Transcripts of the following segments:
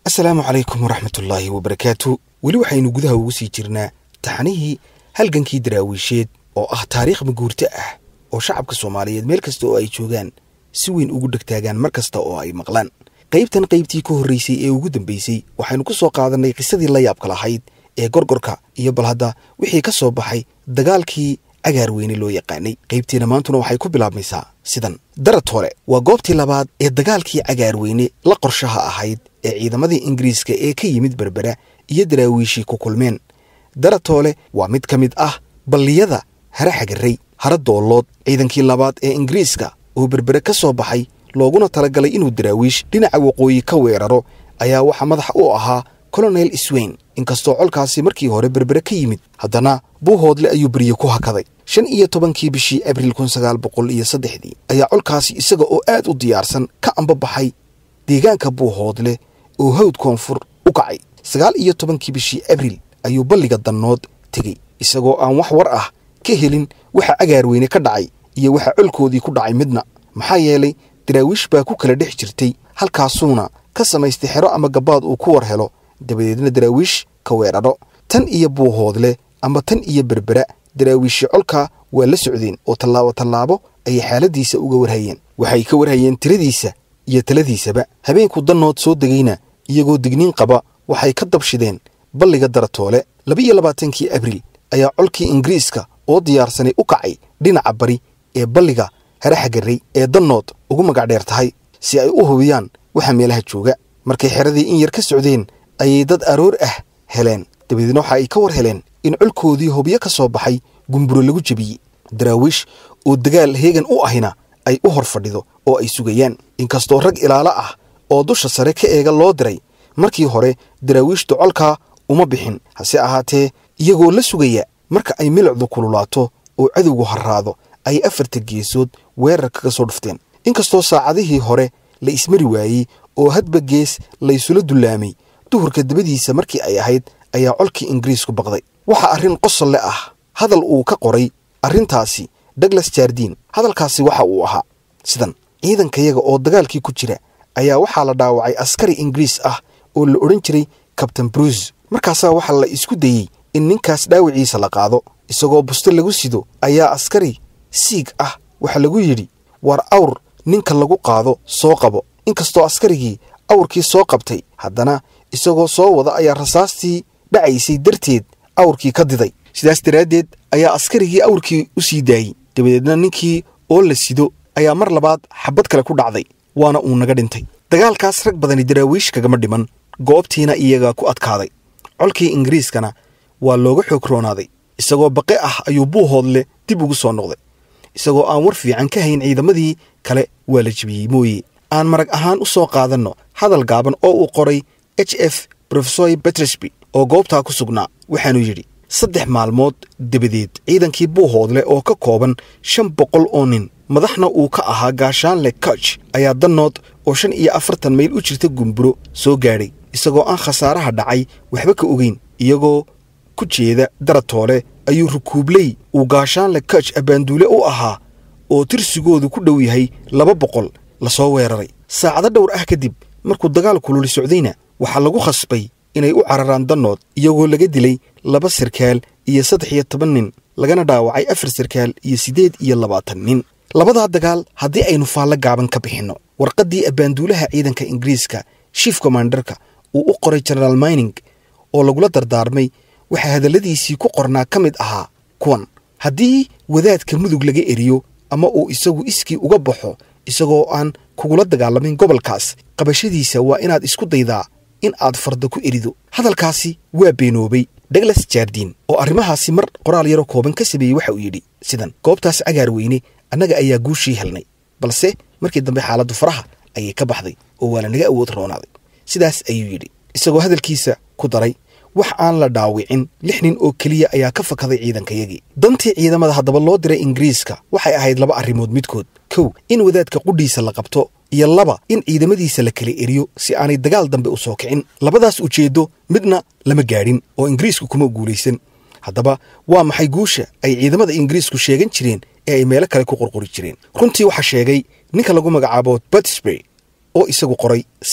asalaamu calaykum waraxmatullaahi wabarakaatu weli waxaynu gudaha ugu sii jirnaa taxanihii halgankii daraawiisheed oo ah taariikh maguurto ah oo shacabka soomaaliyeed meel kasta oo ay joogaan si weyn ugu dhegtaagaan mar kasta oo ay maqlaan qaybtan qaybtii ka horraysay ee ugu dambaysay waxaynu ku soo qaadannay qisadii la yaabka lahayd ee gorgorka iyo bal hadda wixii ka soo baxay dagaalkii cagaar weyne loo yaqaanay qaybtiina maantuna waxay ku bilaabmaysaa sidan daratoole waa goobtii labaad ee dagaalkii cagaar weyne la qorshaha ahayd ee ciidamadii ingiriiska ee ka yimid berbera iyo daraawiishii ku kulmeen daratoole waa mid ka mid ah balliyada hare xagarray hare doollood ciidankii labaad ee ingiriiska oo berbere ka soo baxay looguna talagalay inuu daraawiish dhinaca waqooyi ka weeraro ayaa waxaa madax u ahaa colonel swain inkastoo colkaasi markii hore berbere ka yimid haddana buuhoodle ayuu berye ku hakaday shan iyo tobankii bishii abril kun sagaal boqol iyo saddexdii ayaa colkaasi isaga oo aad u diyaarsan ka ambabaxay deegaanka buuhoodle oo hawd koonfur u kacay sagaal iyo tobankii bishii abril ayuu balliga dannood tegey isagoo aan wax war ah ka helin waxa cagaar weyne ka dhacay iyo waxa colkoodii ku dhacay midna maxaa yeelay daraawiish baa ku kala dhex jirtay halkaasuuna ka samaystay xero ama gabaad uu ku war helo dabadeedna daraawiish ka weeraro tan iyo buuhoodle ama tan iyo berbera daraawiishi colka waa la socdeen oo tallaabo tallaabo ayay xaaladiisa uga warhayeen waxay ka warhayeen tiradiisa iyo taladiisaba habeenku dannood soo degayna iyagoo digniin qaba waxay ka dabshideen balliga daratoole laba-iyo labaatankii abril ayaa colkii ingiriiska oo diyaarsanay u kacay dhinaca bari ee balliga hare xagarray ee dannood ugu magac dheer tahay si ay u hubiyaan waxa meelaha jooga markay xeradii in yar ka socdeen ayay dad aroor ah heleen dabadeedna waxa ay ka war heleen in colkoodii hubyo ka soo baxay gumburo lagu jebiyey daraawiish oo dagaal heegan u ahina ay u hor fadhido oo ay sugayaan inkastoo rag ilaalo ah oo dusha sare ka eega loo diray markii hore daraawiishtu colkaa uma bixin hase ahaatee iyagoo la sugaya marka ay milicdu kululaato oo cadowgu harraado ay afarta geesood weerar kaga soo dhufteen inkastoo saacadihii hore la ismari waayey oo hadba gees laysula dullaamay duhurka dabadiisa markii ay ahayd ayaa colkii ingiriisku baqday waxaa arrin qosolle ah hadal uu ka qoray arrintaasi douglas jardiin hadalkaasi waxa uu ahaa sidan ciidankayaga oo dagaalkii ku jira ayaa waxaa la dhaawacay askari ingiriis ah oo la odhan jiray kabtain bruce markaasaa waxaa la isku dayey in ninkaas dhaawiciisa la qaado isagoo busto lagu sido ayaa askari siig ah waxaa lagu yidhi war awr ninka lagu qaado soo qabo inkastoo askarigii awrkii soo qabtay haddana isagoo soo wada ayaa rasaastii dhacaysay darteed awrkii ka diday sidaas daraaddeed ayaa askarigii awrkii u sii daayey dabadeedna ninkii oo la sido ayaa mar labaad xabad kale ku dhacday waana uu naga dhintay dagaalkaas rag badani daraawiish kagama dhiman goobtiina iyagaa ku adkaaday colkii ingiriiskana waa looga xoog roonaaday isagoo baqe ah ayuu buuhoodle dib ugu soo noqday isagoo aan war fiican ka hayn ciidamadii kale waa la jebiyey mooye aan marag ahaan u soo qaadanno hadal gaaban oo uu qoray h f rofesoy betresby oo goobtaa ku sugnaa waxaanu yidhi saddex maalmood dabadeed ciidankii buuhoodle oo ka kooban shan boqol oo nin madaxna uu ka ahaa gaashaanle koch ayaa dannood oo shan iyo afartan mayl u jirta gumburo soo gaadhay isagoo aan khasaaraha dhacay waxba ka ogeyn iyagoo ku jeeda daratoole ayuu rukuubley uu gaashaanle koch abbaanduule u ahaa oo tirsigoodu ku dhow yahay laba boqol la soo weeraray saacado dhowr ah kadib markuu dagaal kululi socdayna waxaa lagu khasbay inay u cararaan dannood iyagoo laga dilay laba sarkaal iyo saddex iyo toban nin lagana dhaawacay afar sarkaal iyo siddeed iyo labaatan nin labadaa dagaal haddii aynu faallo gaaban ka bixinno warqaddii abbaanduulaha ciidanka ingiriiska shief kommandarka uu u qoray genaraal mining oo lagula dardaarmay waxaa hadalladiisii ku qornaa ka mid ahaa kuwan haddii wadaadka mudug laga eriyo ama uu isagu iskii uga baxo isagoo aan kugula dagaalamayn gobolkaas qabashadiisa waa inaad isku daydaa in aad farda ku erido hadalkaasi waa beenoobay douglas jardiin oo arrimahaasi mar qoraal yaroo kooban ka sameeyey waxa uu yidhi sidan goobtaas cagaar weyne annaga ayaa guushii helnay balse markii dambe xaaladdu faraha ayay ka baxday oo waa lanaga awood roonaaday sidaas ayuu yidhi isagoo hadalkiisa ku daray wax aan la dhaawicin lix nin oo keliya ayaa ka fakaday ciidankayagii dantii ciidamada haddaba loo diray ingiriiska waxay ahayd laba arrimood midkood kow in wadaadka qudhiisa la qabto iyo laba in ciidamadiisa la kala eriyo si aanay dagaal dambe u soo kicin labadaas ujeeddo midna lama gaadhin oo ingiriisku kuma guulaysan haddaba waa maxay guusha ay ciidamada ingiriisku sheegan jireen ee ay meelo kale ku qorqori jireen runtii waxaa sheegay ninka lagu magacaabo batisbury oo isagu qoray sidan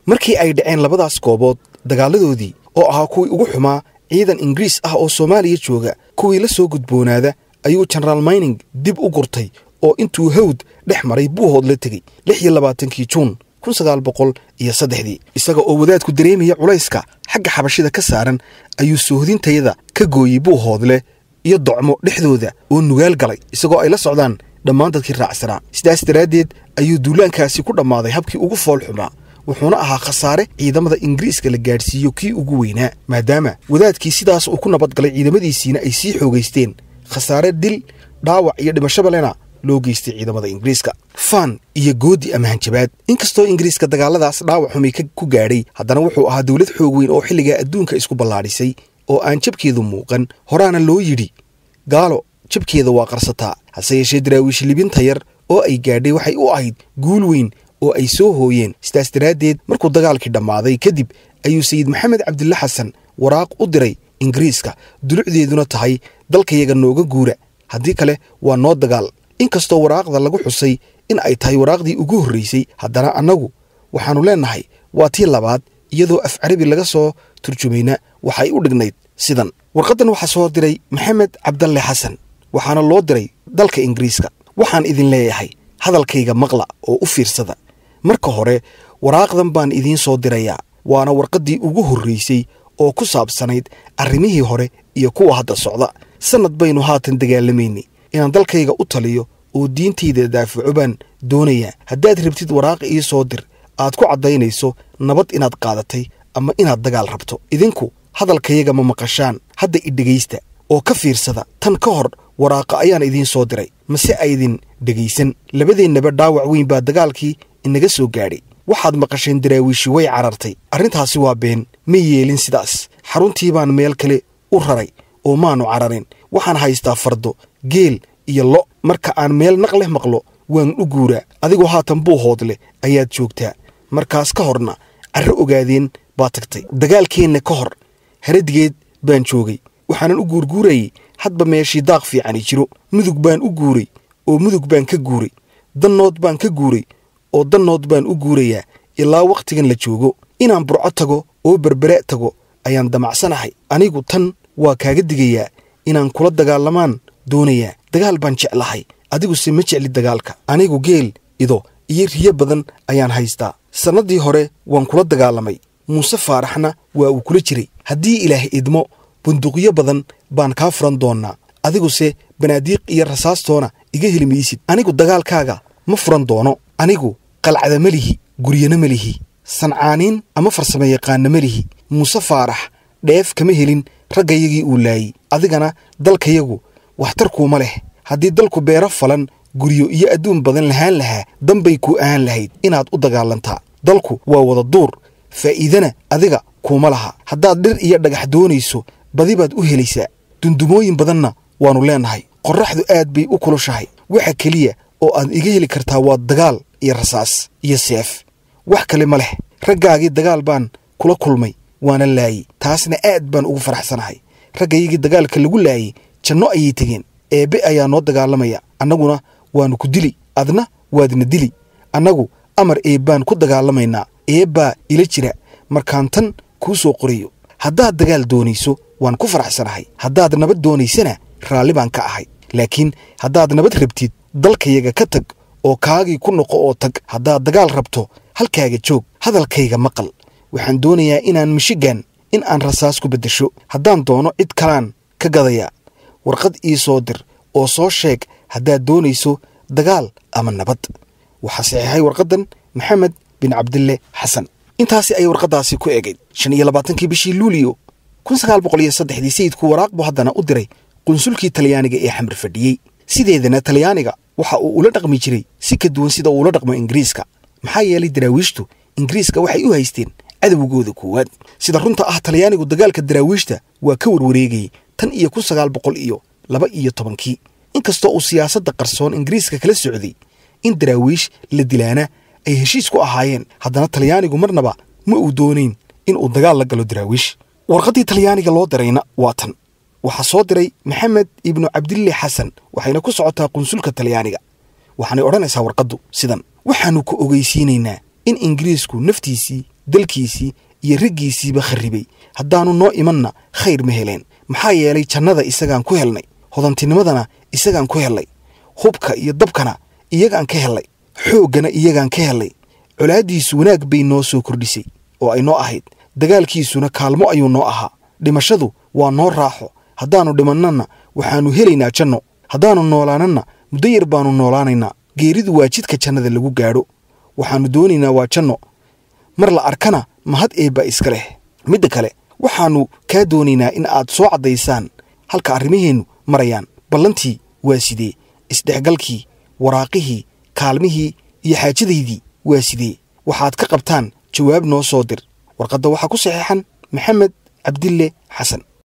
markii ay dhaceen labadaas goobood dagaaladoodii oo ahaa kuwii ugu xumaa ciidan ingiriis ah oo soomaaliya jooga kuwii la soo gudboonaada ayuu jenaraal mayning dib u gurtay oo intuu hawd dhex maray buuhood la tegey lix iyo labaatankii juun kun sagaal boqol iyo saddexdii isaga oo wadaadku dareemaya culayska xagga xabashida ka saaran ayuu soohdintayada ka gooyey buuhoodleh iyo docmo dhexdooda oo nugaal galay isagoo ay la socdaan dhammaan dadkii raacsanaa sidaas daraaddeed ayuu duulaankaasi ku dhammaaday habkii ugu fool xumaa wuxuuna ahaa khasaare ciidamada ingiriiska la gaadhsiiyo kii ugu weynaa maadaama wadaadkii sidaas uu ku nabadgalay ciidamadiisiina ay sii xoogaysteen khasaare dil dhaawac iyo dhimashabalena loo geystay ciidamada ingiriiska faan iyo goodi ama hanjabaad inkastoo ingiriiska dagaaladaas dhaawac xumay ku gaadhay haddana wuxuu ahaa dowlad xoog weyn oo xilligaa adduunka isku ballaadhisay oo aan jabkeedu muuqan horaana loo yidhi gaalo jabkeeda waa qarsataa hase yeeshee daraawiish libinta yar oo ay gaadhay waxay u ahayd guul weyn oo ay soo hooyeen sidaas daraaddeed markuu dagaalkii dhammaaday kadib ayuu sayid maxamed cabdille xasan waraaq u diray ingiriiska dulucdeeduna tahay dalkayaga nooga guura haddii kale waa noo dagaal inkastoo waraaqda lagu xusay in ay tahay waraaqdii ugu horraysay haddana annagu waxaannu leennahay waa tii labaad iyadoo af carabi laga soo turjumayna waxay u dhignayd sidan warqaddan waxaa soo diray maxamed cabdalle xasan waxaana loo diray dalka ingiriiska waxaan idin leeyahay hadalkayga maqla oo u fiirsada marka hore waraaqdan baan idiin soo dirayaa waana warqaddii ugu horraysay oo ku saabsanayd arrimihii hore iyo kuwa hadda socda sannad baynu haatan dagaalamaynay inaan dalkayga u taliyo oo diintayda daafaco baan doonayaa haddaad rabtid waraaq ii soo dir aad ku caddaynayso nabad inaad qaadatay ama inaad dagaal rabto idinku hadalkayaga ma maqashaan hadda i dhegaysta oo ka fiirsada tan ka hor waraaqa ayaan idiin soo diray mase aydin dhegaysan labadeennaba dhaawac weyn baa dagaalkii inaga soo gaadhay waxaad maqasheen daraawiishi way carartay arrintaasi waa been ma yeelin sidaas xaruntii baan meel kale u raray oo maannu cararin waxaan haystaa fardo geel iyo lo marka aan meel naq leh maqlo waan u guuraa adigoo haatan buuhood leh ayaad joogtaa markaas ka horna carro ogaadeen baa tagtay dagaalkeenna ka hor haradigeed baan joogay waxaanan u guurguurayay hadba meeshii daaq fiicani jiro mudug baan u guuray oo mudug baan ka guuray dannood baan ka guuray oo dannood baan u guurayaa ilaa wakhtigan la joogo inaan burco tago oo berbere tago ayaan damacsanahay anigu tan waa kaaga digayaa inaan kula dagaalamaan doonayaa dagaal baan jeclahay adiguse ma jecli dagaalka anigu geel ido iyo riyo badan ayaan haystaa sannaddii hore waan kula dagaalamay muuse faaraxna waa uu kula jiray haddii ilaah idmo bunduqyo badan baan kaa furan doonnaa adiguse banaadiiq iyo rasaastoona iga heli maysid anigu dagaalkaaga ma furan doono anigu qalcada ma lihi guryana ma lihi sancaaniin ama farsamo yaqaanna ma lihi muuse faarax dheef kama helin raggayagii uu laayey adigana dalkayagu waxtarkuuma leh haddii dalku beero falan guryo iyo adduun badan lahaan lahaa danbay kuu ahaan lahayd inaad u dagaalantaa dalku waa wada duur faa'iidana adiga kuuma laha haddaad dhir iyo dhagax doonayso badi baad u helaysaa dundumooyin badanna waannu leennahay qorraxdu aad bay u kulushahay waxa keliya oo aad iga heli kartaa waa dagaal iyo rasaas iyo seef wax kale ma leh raggaagii dagaal baan kula kulmay waana laayey taasna aad baan ugu faraxsanahay raggayagii dagaalka lagu laayey janno ayay tegeen eebbe ayaa noo dagaalamaya annaguna waannu ku dili adna waadna dili annagu amar eebbaan ku dagaalamaynaa eebbaa ila jira markaan tan kuu soo qorayo haddaad dagaal doonayso waan ku faraxsanahay haddaad nabad doonaysana raalli baan ka ahay laakiin haddaad nabad rabtid dalkayaga ka tag oo kaagii ku noqo oo tag haddaad dagaal rabto halkaaga joog hadalkayga maqal waxaan doonayaa inaan mishigan in aan rasaas ku beddesho haddaan doono cid kalaan ka gadayaa warqad ii soo dir oo soo sheeg haddaad doonayso dagaal ama nabad waxaa saxiixay warqaddan maxamed bin cabdille xasan intaasi ayay warqaddaasi ku egayd shan iyo labaatankii bishii luuliyo kun sagaal boqol iyo saddexdii sayidku waraaq buu haddana u diray qunsulkii talyaaniga ee xamar fadhiyey sideedana talyaaniga waxa uu ula dhaqmi jiray si ka duwan sida uu ula dhaqmo ingiriiska maxaa yeelay daraawiishtu ingiriiska waxay u haysteen cadowgooda koowaad sida runta ah talyaanigu dagaalka daraawiishta waa ka warwareegayey tan iyo kun sagaal boqol iyo laba iyo tobankii inkastoo uu siyaasadda qarsoon ingiriiska kala socday in daraawiish la dilaana ay heshiis ku ahaayeen haddana talyaanigu marnaba ma uu doonayn in uu dagaal la galo daraawiish warqaddii talyaaniga loo dirayna waa tan waxaa soo diray maxamed ibnu cabdille xasan waxayna ku socotaa qunsulka talyaaniga waxaanay odhanaysaa warqaddu sidan waxaannu ku ogeysiinaynaa in ingiriisku naftiisii dalkiisii iyo raggiisiiba kharribay haddaannu noo imanna khayr ma heleen maxaa yeelay jannada isagaan ku helnay hodantinimadana isagaan ku hellay hubka iyo dabkana iyagaan ka hellay xooggana iyagaan ka hellay colaaddiisu wanaag bay noo soo kordhisay oo ay noo ahayd dagaalkiisuna kaalmo ayuu noo ahaa dhimashadu waa noo raaxo haddaannu dhimannana waxaannu helaynaa janno haddaannu noolaananna muddo yar baannu noolaanaynaa geeridu waa jidka jannada lagu gaadho waxaannu doonaynaa waa janno mar la arkana mahad eebba iska leh midda kale waxaannu kaa doonaynaa in aad soo caddaysaan halka arrimaheennu marayaan ballantii waa sidee isdhexgalkii waraaqihii kaalmihii iyo xaajadaydii waa sidee waxaad ka qabtaan jawaab noo soo dir warqadda waxaa ku saxeexan maxamed cabdille xasan